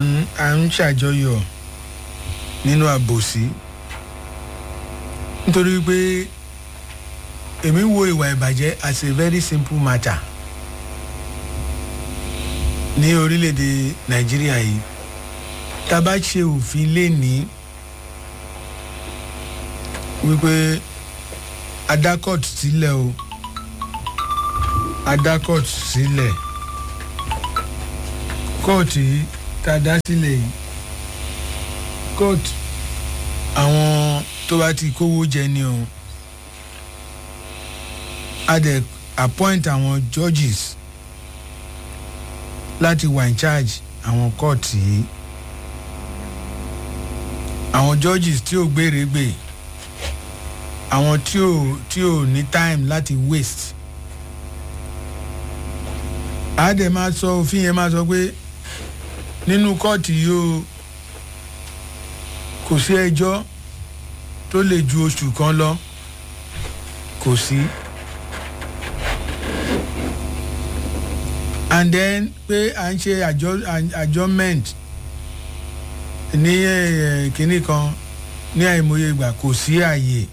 à ń ṣàjọyọ̀ nínú àbòsí nítorí pé èmi wo ìwà ìbàjẹ́ as a very simple matter ní orílẹ̀-èdè nàìjíríà yìí tá a bá ṣe òfin lénìí wípé adakọ̀t sílẹ̀ o adakọ̀t sílẹ̀ kóòtù yìí tá a dá sílẹ̀ yìí kóòtù àwọn tó bá ti kówó jẹ ni o a dẹ̀ appoint àwọn judges láti wà in charge àwọn kóòtù yìí àwọn judges tí ò gbèrègbè àwọn tí ò tí ò ní time láti waste a dẹ̀ máa sọ òfin yẹn máa sọ pé nínú kóòtù yìí o kò sí ẹjọ́ tó lè ju oṣù kan lọ kò sí. and then pé à ń ṣe adjournment ní kinní kan ní àìmọye ìgbà kò sí àyè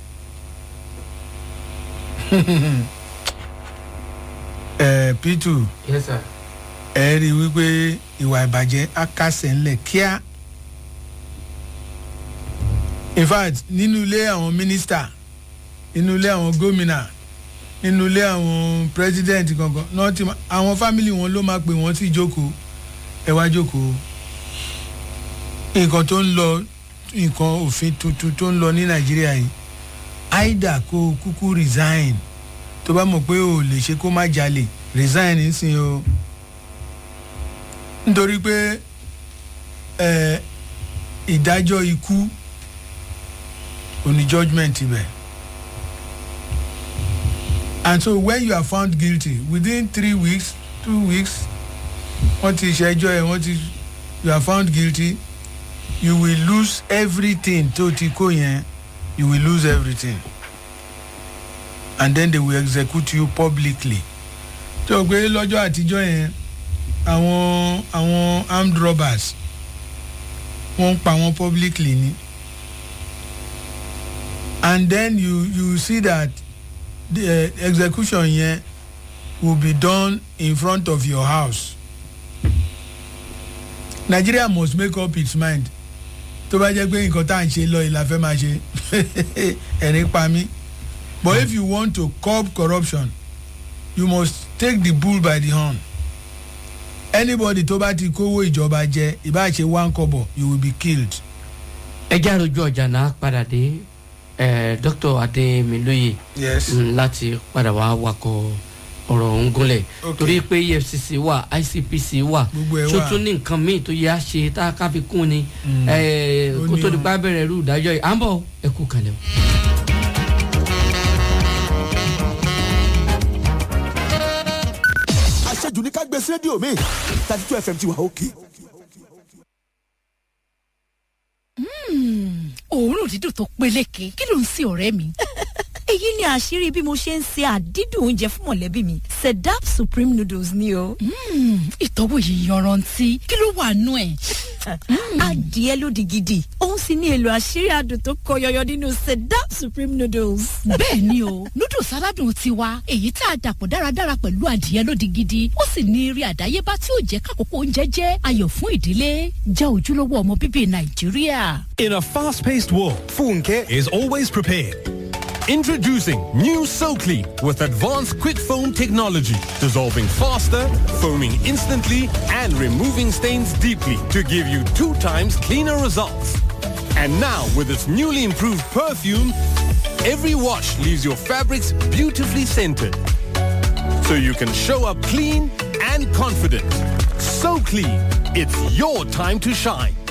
ẹ p2 yes sir. ẹ rí i wípé ìwà ìbàjẹ́ á kásẹ̀ ńlẹ̀ kíá in fact nínú ilé àwọn mínísítà nínú ilé àwọn gómìnà nínú ilé àwọn president kankan náà ti àwọn family wọn ló máa pè wọ́n sí ìjókòó ẹ wá jókòó nǹkan tó ń lọ nǹkan òfin tuntun tó ń lọ ní nàìjíríà yìí aida kó kúkú resign tó bá mọ̀ pé o lè ṣe kó má jalè resign nísìnyí o nítorí pé ẹ ìdájọ́ ikú òní judgement ibẹ̀ and so when you are found guilty within three weeks two weeks wọ́n ti ṣẹjọ́ ẹ̀ wọ́n ti you are found guilty you will lose everything tó ti kó yẹn you will lose everything and then they will execute you publicly tó o pé lọ́jọ́ àtijọ́ yẹn àwọn àwọn armed robbers wọ́n ń pa wọ́n publicly ni and then you you see that the uh, execution yẹn will be done in front of your house nigeria must make up its mind tó bá jẹ́ pé nǹkan tá à ń ṣe lọ ìlà fẹ́ máa ṣe ẹ̀rín pa mí but if you want to curb corruption you must take the bull by the horn anybody tó bá ti kówó ìjọba jẹ ìbá ṣe one kobo you will be killed. ẹ já rojú ọjà náà padà dé dr ademiloye yes. mm, láti padà wá wakọ̀ ọ̀rọ̀ ọ̀hún gúnlẹ̀ Okay. torí pé efcc wà icpc wà Gbogbo ẹ̀ wà. tó tún ní nǹkan míì tó yẹ á ṣe tá a ká fi kún ni Eh, Ó kó ní tó di o. pa bẹ̀rẹ̀ irú ìdájọ́ yìí à ń bọ̀ ẹ kú kalẹ̀ o. àṣejù ní ká gbé sí rédíò mi thirty two fm ti wà òkè. òórùn dídùn tó peléke kí ló ń sin ọ̀rẹ́ mi. èyí ni àṣírí bí mo ṣe ń se àdídùn oúnjẹ fún mọ̀lẹ́bí mi sedap supreme noodles ni o. ìtọ́wò yìí yanrantí kí ló wà nú ẹ̀. adìẹ lódì gidi òun sì ní èlò àṣírí adùn tó kọ yọyọ nínú sedap supreme noodles. bẹ́ẹ̀ ni o noodles aládùn tiwa èyí tá a dàpọ̀ dáradára pẹ̀lú adìẹ lódì gidi ó sì ní eré àdáyébá tí ó jẹ́ kákòókò oúnjẹ jẹ́ ayọ̀ fún ìdílé jẹ́ ojúlówó ọmọ bíbí nàìjíríà. In a fast paced world, Funke is always prepared. Introducing new SoClean with advanced quick foam technology, dissolving faster, foaming instantly, and removing stains deeply to give you two times cleaner results. And now, with its newly improved perfume, every wash leaves your fabrics beautifully scented. So you can show up clean and confident. So clean, it's your time to shine.